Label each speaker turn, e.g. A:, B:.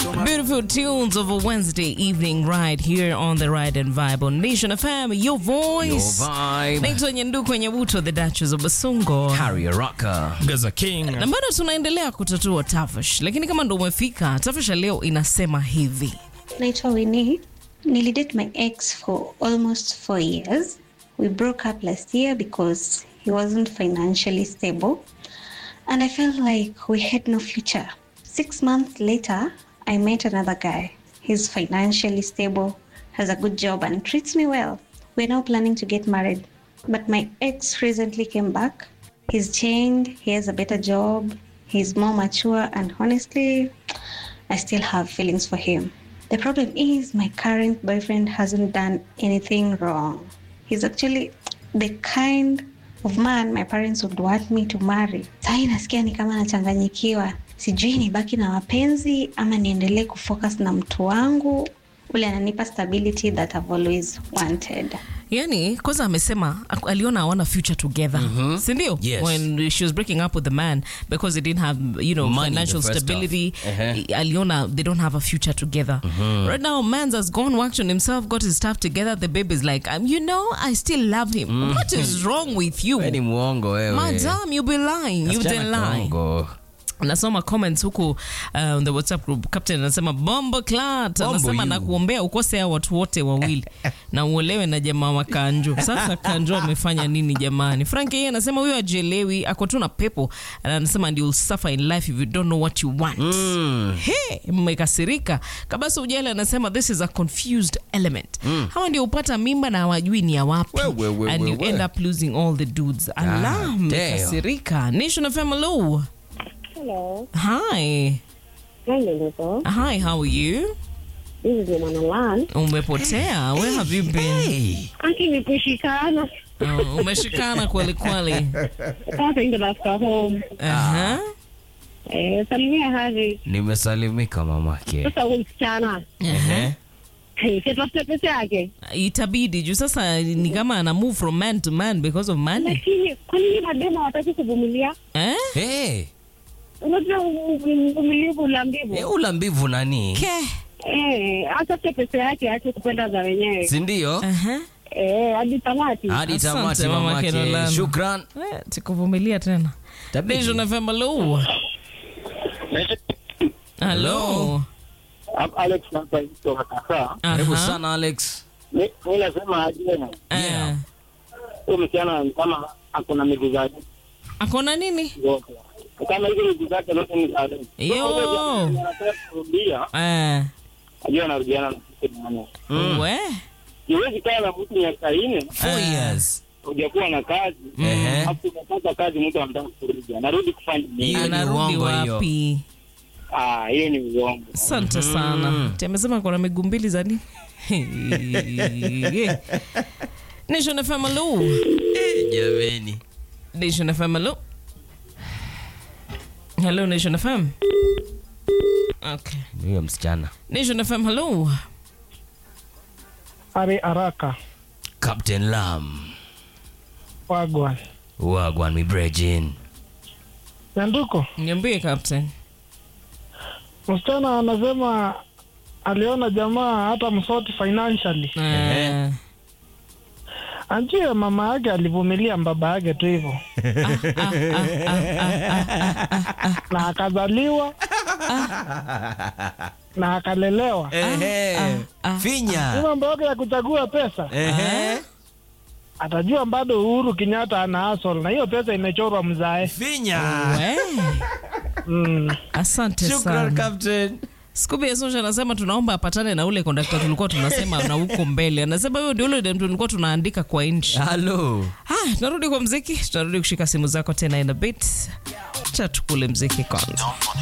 A: Beautiful tunes of a Wednesday evening right here on the Ride and Vibe on Nation FM, your voice.
B: Your vibe.
A: Naitwa Nyendu kwenye buto, the Duchess of Basungo.
B: Harry Rocker.
C: Gaza King.
A: Na bado tunaendelea kutatua tafash, lakini kama ndo umefika, tafash ya leo inasema hivi.
D: Naitwa Winnie. Nilidate my ex for almost four years. We broke up last year because he wasn't financially stable. And I felt like we had no future. Six months later, I met another guy. He's financially stable, has a good job, and treats me well. We're now planning to get married. But my ex recently came back. He's changed, he has a better job, he's more mature, and honestly, I still have feelings for him. The problem is, my current boyfriend hasn't done anything wrong. He's actually the kind of man my parents would want me to marry. Sahii nasikia ni kama nachanganyikiwa, sijui nibaki na wapenzi ama niendelee kufocus na mtu wangu ule ananipa stability that I've always wanted.
A: yani kwanza amesema ak- aliona hawana future together sindio
B: Yes.
A: when she was breaking up with the man because they didn't have you know
B: Money
A: financial
B: the first
A: stability
B: off. Uh-huh.
A: aliona they don't have a future together right now mans has gone worked on himself got his stuff together the baby's like um, you know i still love him what is wrong with you
B: Wewe ni mwongo wewe.
A: madam you be lying you
B: Kasichana
A: didn't lie
B: kaongo.
A: nasoma comments huku uh, on the whatsapp group captain anasema bombo clat
B: Bombo
A: anasema
B: you.
A: nakuombea ukose hao watu wote wawili na uolewe na jamaa wa kanjo sasa kanjo amefanya nini jamani frank yeye anasema huyo ajelewi ako tu na pepo na anasema and you'll suffer in life if you don't know what you want
B: Mm.
A: He, mmekasirika kabasa ujali anasema this is a confused element hawa ndio upata mimba na hawajui ni ya wapi
B: We, we, we,
A: and
B: we,
A: you
B: we.
A: end up losing all the dudes ala
B: damn.
A: mmekasirika nation of hello
E: Hello,
A: hi
E: hi Ndoto.
A: Hi, how are you?
E: This is Mwana Lan.
A: Umepotea. Where have you been?
B: Hey.
E: Aki ni kushikana.
A: Oh, umeshikana kweli kweli.
E: Sasa ndio nafika home.
A: Aha.
E: Eh, salimia Hari.
B: Nimesalimika mamake.
E: Sasa huyu msichana.
B: Ehe.
E: Hey, sitafute pesa yake.
A: Itabidi juu sasa ni kama ana move from man to man because of money.
E: Lakini kwa nini madema hawataki kuvumilia?
A: Eh?
B: Hey.
E: Unajua uvumilivu ula mbivu.
B: Eh, ula mbivu nani?
A: Ke.
E: Eh, atafute pesa yake aache kupenda za wenyewe.
B: Si ndio?
A: Aha.
E: Eh, hadi tamati.
B: Hadi
A: Asante,
B: tamati
A: mama
B: mamake.
A: Caroline.
B: Shukran.
A: Eh, tikuvumilia tena.
B: Tabidi.
A: Nation of hello. Hello.
F: Alex hapa kutoka Kasa.
B: Karibu
A: Aha.
B: sana Alex.
F: Mi mi nasema aje,
A: Eh.
F: huyu msichana ni kama akona miguu zake
A: Akona nini?
F: zote, kama hizo miguu zake zote ni za Alex.
A: Yo.
F: Anataka kurudia,
A: Eh.
F: ajua anarudiana na sisi nani.
A: We.
F: Huwezi kaa na mtu miaka nne
B: Four
A: Eh.
B: years.
F: hujakuwa na kazi,
B: Ehe.
F: alafu unapata kazi, mtu anataka kurudi, anarudi kufanya nini?
B: Hiyo ni
A: Anarudi
B: uongo hiyo.
A: wapi?
F: Ah, hiyo ni uongo.
A: Asante sana. Ti amesema kuna miguu mbili za nini? Nation FM hello.
B: Jameni.
A: Nation FM hello. Hello Nation FM. Okay.
B: Huyo msichana.
A: Nation FM hello.
G: Ari Araka
B: Captain Lam.
G: Wagwan
B: Wagwan mi brejin.
G: Nyanduko.
A: Niambie captain.
G: Msichana anasema aliona jamaa hata msoti financially,
A: Eh.
G: anjue mama yake alivumilia baba yake tu hivyo na akazaliwa na akalelewa.
B: Ehe. Finya.
G: Hiyo mambo yake ya kuchagua pesa,
B: Ehe.
G: atajua bado Uhuru Kenyatta ana asol na hiyo pesa imechorwa mzae.
B: Finya.
A: We.
G: Mm.
A: Asante
B: Shukran
A: sana.
B: Captain.
A: Scooby Esosha anasema tunaomba apatane na ule kondakta tulikuwa tunasema na huko mbele. Anasema huyo ndio ule dem tulikuwa tunaandika kwa inchi.
B: Hello.
A: Haya, tunarudi kwa mziki, tunarudi kushika simu zako tena in a bit. Cha tukule mziki kwanza.